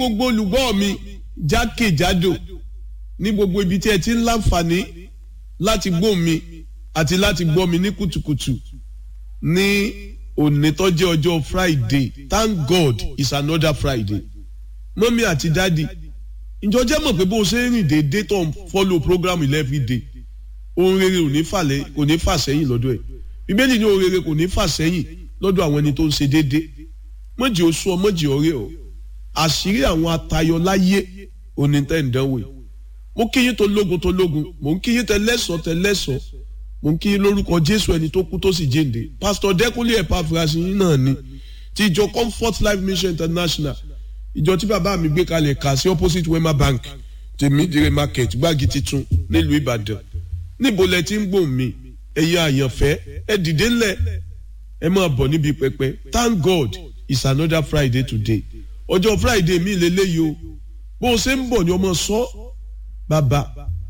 gbogbo olùgbọ́ mi jákèjádò ní gbogbo ibi tí ẹ ti ń láǹfààní láti gbọ́ mi àti láti gbọ́ mi ní kùtùkùtù ní òní tó jẹ́ ọjọ́ Friday thank God it's another Friday mọ́mí àti dádì ǹjọ́ jẹ́ mọ̀ pé bó o ṣe ń rìn déédéé tó ń follow program every day ohun rere ò ní fàlẹ́ kò ní fà sẹ́yìn lọ́dọ̀ ẹ̀ bíbélì ní ohun rere kò ní fà sẹ́yìn lọ́dọ̀ àwọn ẹni tó ń ṣe déédéé mọ̀jì oṣù ọ mọ̀jì ọ̀rẹ́ ọ àṣírí àwọn atayọ láyé òní tẹ́ ń dánwò yìí mo kí yín tó lógun tó lógun mo ń kí yín tẹ lẹ́sọ̀ tẹ lẹ́sọ̀ mo ń kí yín lórúkọ Jésù ẹni tó kú tó sì jíǹde pásítọ̀ Dẹ́kunlé Epaphras yín náà ni ti ìjọ Comfort Life Mission International ìjọ tí bàbá mi gbé kalẹ̀ kà sí opposite Wema Bank tèmídìrè market gbági titun nílùú Ìbàdàn níbo lẹ ti ń gbòòn mi ẹ̀yin àyànfẹ́ ẹ dìde ńlẹ̀ ẹ máa bọ̀ níbi pẹpẹ thank God it's another Friday today ọjọ́ Friday mi lélẹ́yìí o bó o ṣe ń bọ̀ ni ọmọ sọ bàbá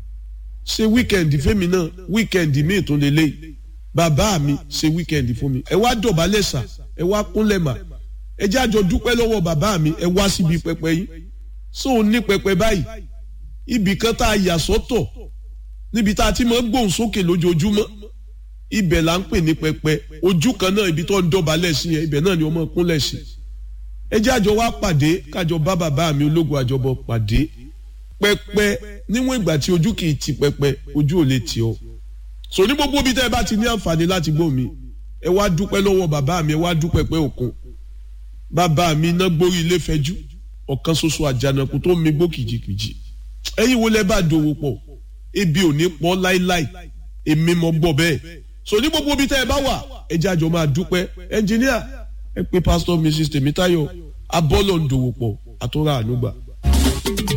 ṣe wíkẹ̀ndì fẹ́mi náà wíkẹ̀ndì mi tó lélẹ́yìí bàbá mi ṣe wíkẹ̀ndì fún mi ẹ wá dọ̀bálẹ̀ sà ẹ wá kúnlẹ̀ mà ẹ jẹ́ àjọ dúpẹ́ lọ́wọ́ bàbá mi ẹ wá síbi pẹpẹ yìí so ní pẹpẹ báyìí ibì kan tá a yà sọ́tọ̀ níbi tá a ti máa gbóhùn sókè lójoojúmọ́ ibẹ̀ là ń pè ní pẹpẹ ojú kan náà ibi tó ń dọ̀bálẹ̀ sí yẹn ibẹ̀ náà ni ọmọ kúnlẹ̀ sí ẹ jẹ́ àjọ wá pàdé kájọ bá bàbá mi ológun àjọbọ pàdé pẹpẹ níwọ̀n ìgbà tí ojú kì í ti pẹpẹ ojú ò lè tì ọ́ so ní gbogbo ibi tẹ́ ẹ bá ti ní àǹfààní láti gbọ́ mi ẹ wá dúpẹ́ lọ́wọ́ bàbá mi ẹ wá dúpẹ́ pẹ́ òkun bàbá mi iná gbórí ilé fẹjú ọ̀kan ṣoṣo àjànàkú tó mi gbó kìjìkìjì ẹ̀yin wo lẹ bá dòwò pọ̀ ebi ò ní pọ̀ láíláí èmi mọ̀ gbọ́ bẹ́ẹ̀ so ní gbogbo ibi tẹ́ ẹ bá wà ẹ jẹ́ àjọ máa dúpẹ́ ẹnjìníà ẹ pé pásítọ̀ mrs tèmítáyọ̀ abọ́lọ̀ ń dòwò pọ̀ àtúrà ànúgbà.